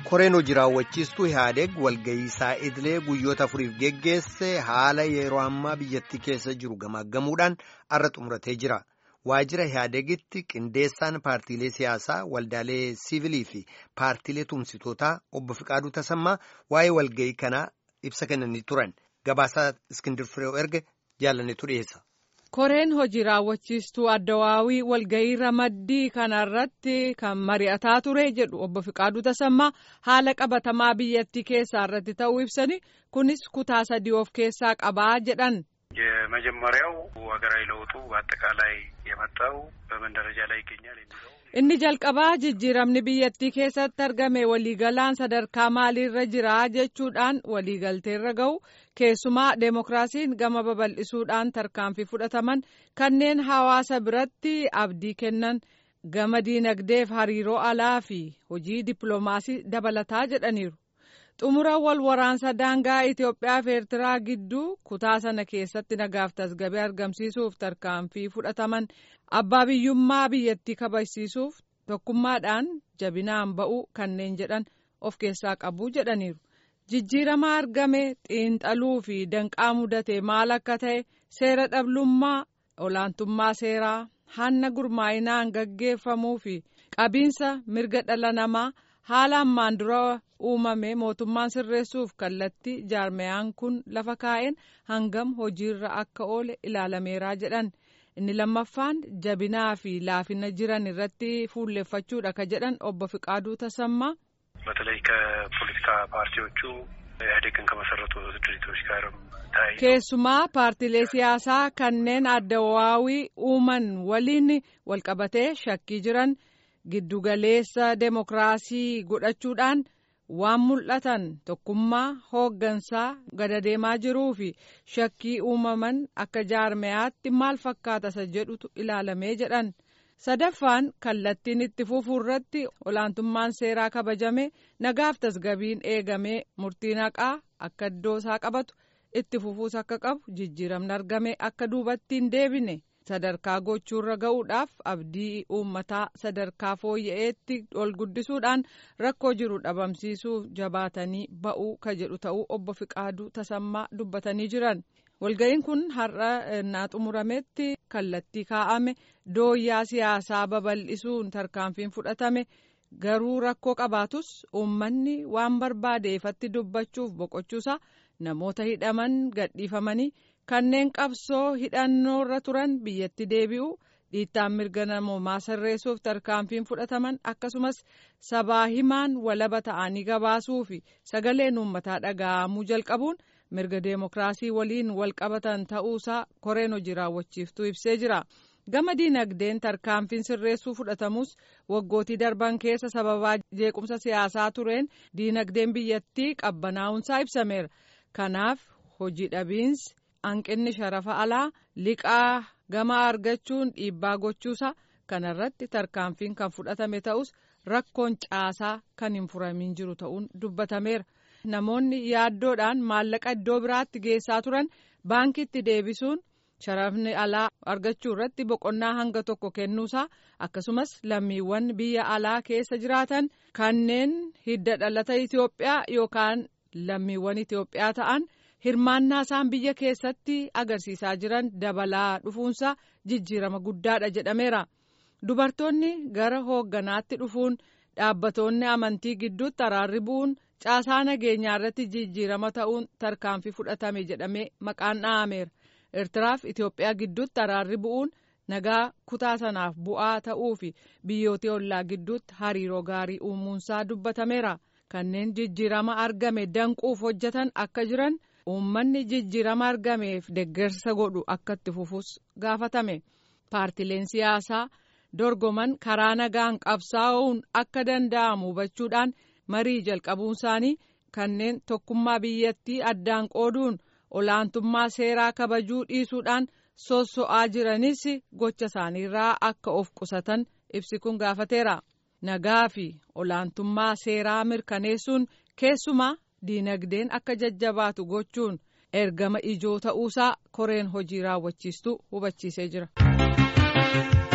koreen hojii raawwachiistuu Ihaadeeg walga'iisaa idilee guyyoota afuriif geggeesse haala yeroo ammaa biyyattii keessa jiru gamaaggamuudhaan har'a xumuratee jira. Waajjira Ihaadeegitti qindeessaan paartiilee siyaasaa waldaalee siivilii fi paartiilee tumsitootaa obbo Fiqaaduu Tasammaa waa'ee walga'ii kanaa ibsa kennanii turan. Gabaasaa Iskindir Fireew erga jaalannetu dhiyeessa. koreen hojii raawwachiistuu addawaawii walga'ii ramaddii kanarratti kan mari'ataa ture jedhu obbo Fiqaaduu Tasammaa haala qabatamaa biyyattii keessaa irratti ta'uu ibsani kunis kutaa sadii of keessaa qabaa jedhan. የመጀመሪያው ሀገራዊ ለውጡ በአጠቃላይ የመጣው በምን ደረጃ ላይ ይገኛል የሚለው inni jalqabaa jijjiiramni biyyattii keessatti argame waliigalaan sadarkaa maaliirra jira jechuudhaan waliigalteerra ga'u keessumaa deemokiraasiin gama babal'isuudhaan tarkaanfii fudhataman kanneen hawaasa biratti abdii kennan gama diinagdeef hariiroo alaa fi hojii dippiloomaasii dabalataa jedhaniiru. xumura wal waraansa daangaa Itoophiyaa fi Eertiraa gidduu kutaa sana keessatti nagaaf tasgabbii argamsiisuuf tarkaanfii fudhataman abbaa biyyummaa biyyattii kabachiisuuf tokkummaadhaan jabinaan ba'uu kanneen jedhan of keessaa qabu jedhaniiru. Jijjiirama argame xiinxaluu fi danqaa mudate maal akka ta'e seera dhablummaa olaantummaa seeraa hanna gurmaa'inaan gaggeeffamuu fi qabiinsa mirga dhala namaa haala ammaan dura uumame mootummaan sirreessuuf kallattii jaarmayaan kun lafa kaa'een hangam hojiirra akka oole ilaalameeraa jedhan inni lammaffaan jabinaa fi laafina jiran irratti fuulleffachuudha ka jedhan obbo Fiqaaduu Tasammaa. በተለይ ከፖለቲካ ፓርቲዎቹ ኢህአዴግን ከመሰረቱ ድርጅቶች ጋርም keessumaa paartiilee siyaasaa kanneen addawaawii uuman waliin walqabatee shakkii jiran. giddugaleessa deemokiraasii godhachuudhaan waan mul'atan tokkummaa hooggansaa gada deemaa jiruu fi shakkii uumaman akka jaarmayaatti maal fakkaata isa jedhutu ilaalamee jedhan sadaffaan kallattiin itti fufuu irratti olaantummaan seeraa kabajame nagaaf tasgabiin eegamee murtiin haqaa akka iddoo isaa qabatu itti fufuus akka qabu jijjiiramni argame akka duubatti hin deebine. sadarkaa gochuurra ga'uudhaaf abdii uummataa sadarkaa fooyya'eetti ol guddisuudhaan rakkoo jiru dhabamsiisuuf jabaatanii ba'uu ka jedhu ta'uu obbo Fiqaaduu Tasammaa dubbatanii jiran. Walga'iin kun har'a naa xumurametti kallattii kaa'ame dooyyaa siyaasaa babal'isuun tarkaanfiin fudhatame garuu rakkoo qabaatus uummanni waan barbaade ifatti dubbachuuf boqochuusaa namoota hidhaman gadhiifamanii. kanneen qabsoo hidhannoorra turan biyyatti deebi'u dhiittaan mirga namoomaa sirreessuuf tarkaanfiin fudhataman akkasumas sabaa himaan walaba ta'anii gabaasuu fi sagaleen uummataa dhaga'amuu jalqabuun mirga deemokiraasii waliin walqabatan ta'uusaa koreen hojii raawwachiiftuu ibsee jira. gama diinagdeen tarkaanfiin sirreessuu fudhatamus waggootii darban keessa sababaa jeequmsa siyaasaa tureen diinagdeen biyyattii qabbanaa'uunsaa ibsameera kanaaf hojii dhabiinsi. hanqinni sharafa alaa liqaa gama argachuun dhiibbaa gochuusaa kanarratti tarkaanfiin kan fudhatame ta'us rakkoon caasaa kan hin furamin jiru ta'uun dubbatameera namoonni yaaddoodhaan maallaqa iddoo biraatti geessaa turan baankiitti deebisuun sharafni alaa argachuu irratti boqonnaa hanga tokko kennuusaa akkasumas lammiiwwan biyya alaa keessa jiraatan kanneen hidda dhalata Itoophiyaa yookaan lammiiwwan Itoophiyaa ta'an. hirmaannaa isaan biyya keessatti agarsiisaa jiran dabalaa dhufuunsaa jijjiirama guddaadha jedhameera dubartoonni gara hoogganaatti dhufuun dhaabbatoonni amantii gidduutti araarri bu'uun caasaa nageenyaa irratti jijjiirama ta'uun tarkaanfii fudhatame jedhamee maqaan dha'ameera eertiraaf itiyoophiyaa gidduutti araarri bu'uun nagaa kutaa sanaaf bu'aa ta'uu fi biyyoota ollaa gidduutti hariiroo gaarii uumuunsaa dubbatameera kanneen jijjiirama argame danquuf hojjetan akka jiran. uummanni jijjiirama argameef deggersa godhu akka itti fufus gaafatame paartileen siyaasaa dorgoman karaa nagaan qabsaa'uun akka danda'amu hubachuudhaan marii jalqabuun isaanii kanneen tokkummaa biyyattii addaan qooduun olaantummaa seeraa kabajuu dhiisuudhaan sosso'aa jiranis gocha isaaniirraa akka of qusatan ibsi kun gaafateera nagaa fi olaantummaa seeraa mirkaneessuun keessumaa. diinagdeen akka jajjabaatu gochuun ergama ijoo ta'uusaa koreen hojii raawwachiistuu hubachiisee jira.